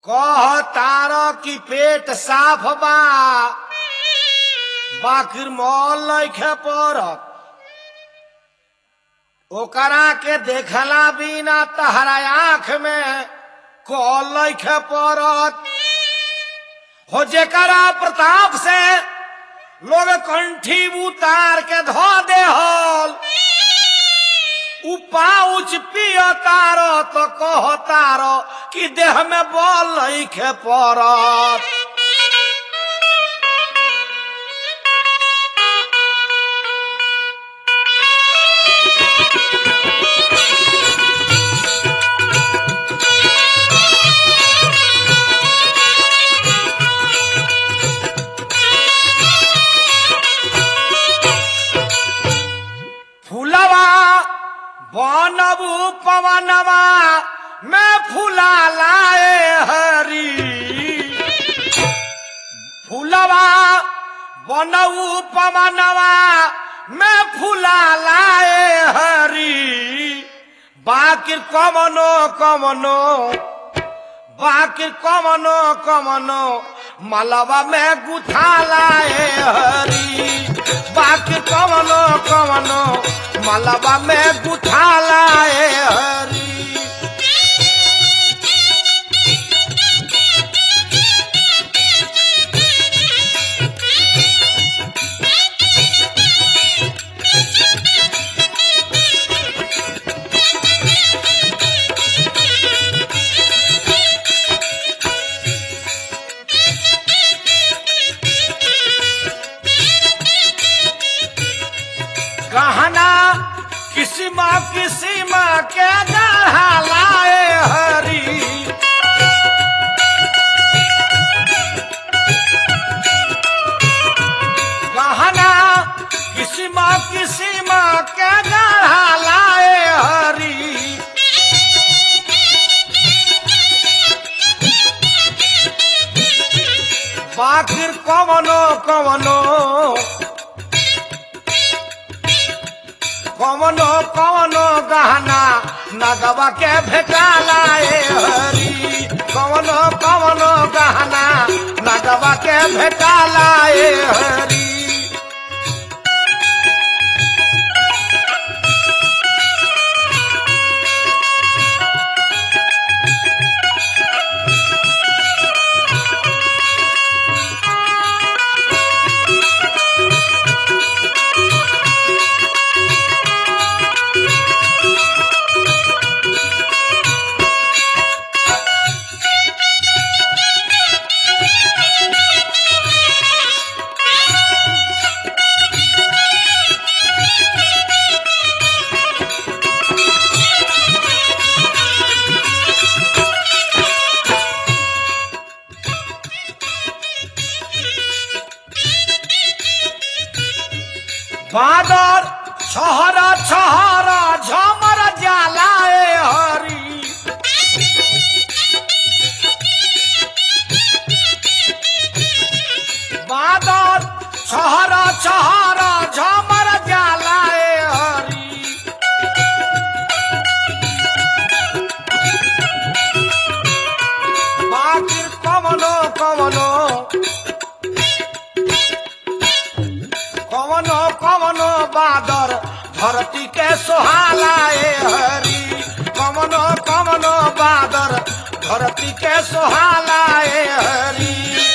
कह तार की पेट साफ बा बाकिर मॉल लैखे पड़त ओकरा के देखला बिना तहरा आंख में कॉल लैखे पड़त हो जेकरा प्रताप से लोग कंठी उतार के धो दे हल उ पाउच पिय तारो तो कह तारो कि देह में बल लैखे पड़त फूलवा बनबू पवनवा में फूला लाए हरी फूलवा बनबू पवनवा में फूला लाए हरी बाकिर कमनो कमनो बाकिर कमनो कमनो मलबा में गुथा लाए हरी बाकी कमनो कमनो मलबा में गुथा लाए हरी गहना किस्म किस्म के गढ़ा लाए हरी गहना किस्म किस्म के गढ़ा लाए हरी बाकिर कवनो कवनो कवनो कवनो गहना नगवा के भेटा लाए हरी कवनो कवनो गहना नगवा के भेटा लाए हरी बादर छहर छहर झमर जलाए हरी बादर छहर छहर झमर जलाए हरी बाकिर कमनो कमनो कवनो कवनो बादर धरती के सोहालाए हरी कवनो कवनो बादर धरती के सोहालाए हरी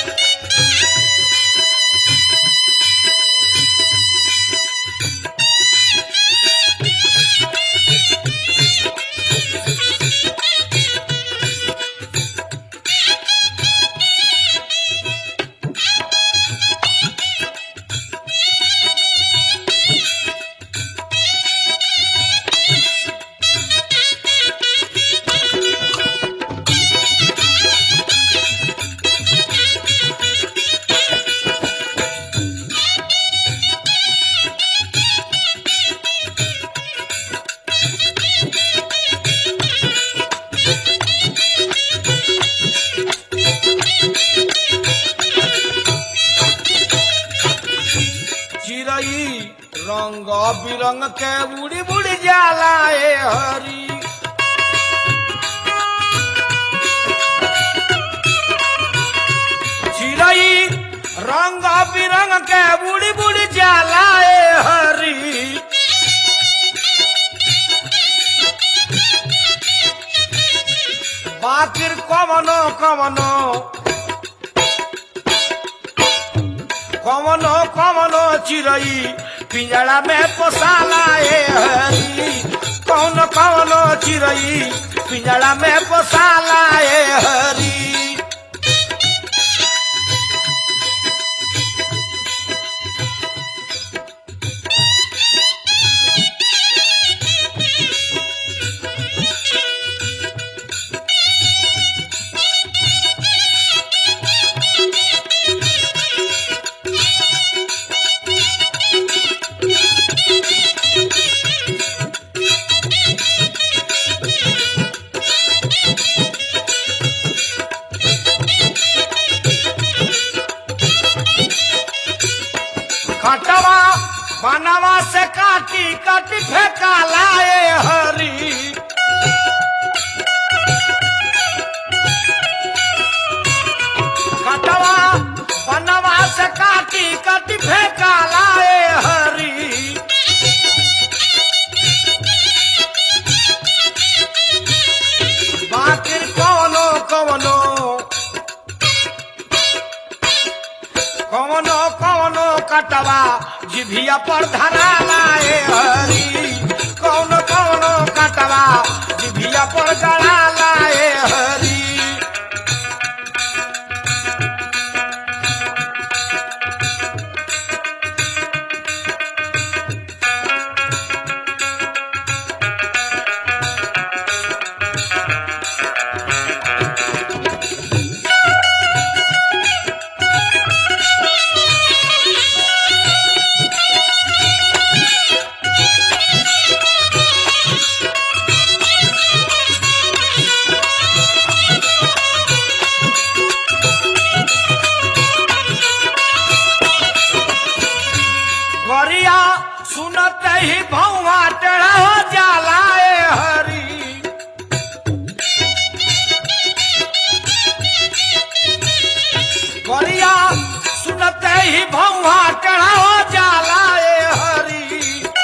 चिड़ई रंग बिरंग के उड़ी बुड़ी जाला ए हरी कवनो कवनो कवनो कवनो चिड़ई पिंजड़ा में पोसाला ए हरी कौन कवनो चिड़ई पिंजड़ा में पोसाला ए हरी खटवा बनवा से काटी काटी फेंकाला ए हरी खटवा बनवा से काटी काटी फेंकाला ए हरी बाकी कौनो कौनो कौनो कौनो कटवा जिभिया पर धराला ए हरी कौनो कौनो कटवा जिभिया पर गड़ाला ए हरी गरिया सुनते ही भौवा टेढ़ा हो जाला ए हरी गरिया सुनते ही भौवा टेढ़ा हो जाला ए हरी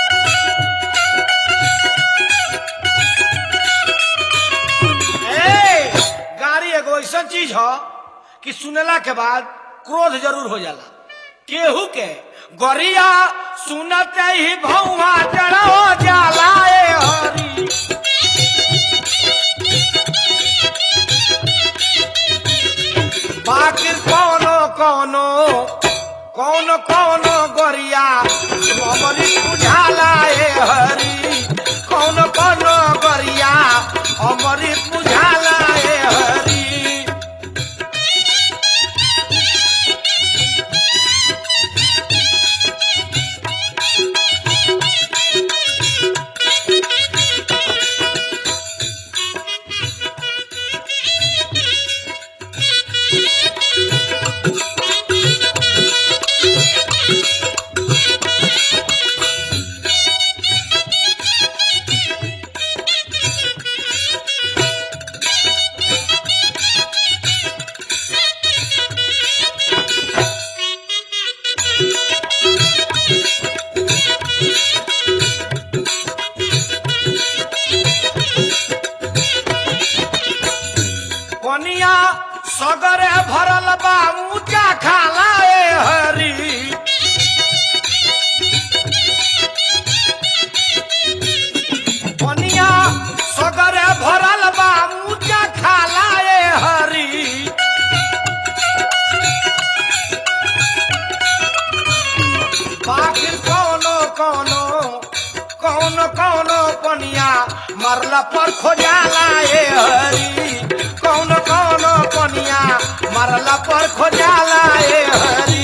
ए गाड़ी एगो ऐसा चीज ह कि सुनला के बाद क्रोध जरूर हो जाला केहू के गरिया सुनते ही भौवा टेढ़ा हो जाला ए हरी बाकी कौनो कौनो कौनो कौनो गरिया अमरी बुझाला ए हरी कौनो कौनो गरिया अमरी बुझाला ए हरी कनिया सगरे भरल बा ऊंचा खाला ए हरी कनिया सगरे भरल बा ऊंचा खाला ए हरी बाकी कौनो कौनो कौनो कौनो पनिया मरला पर खोजाला ए हरी कौनो कौनो पनिया मरला पर खोजाला ए हरी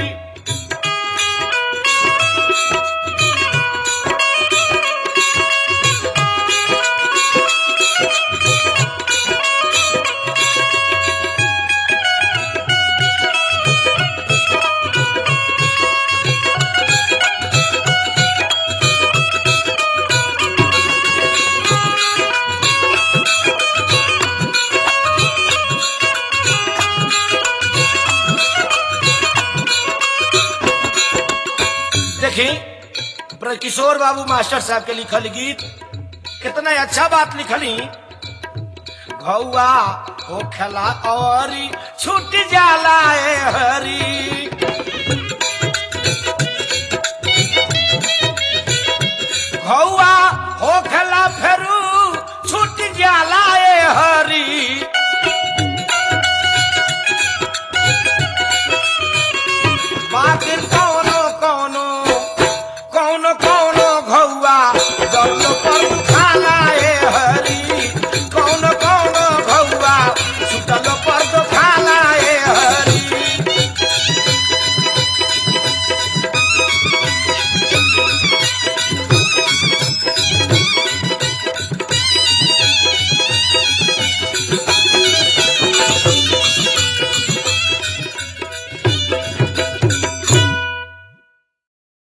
देखी किशोर बाबू मास्टर साहब के लिखल गीत कितना अच्छा बात लिखली घौआ हो खेला औरी छूट जाला ए हरी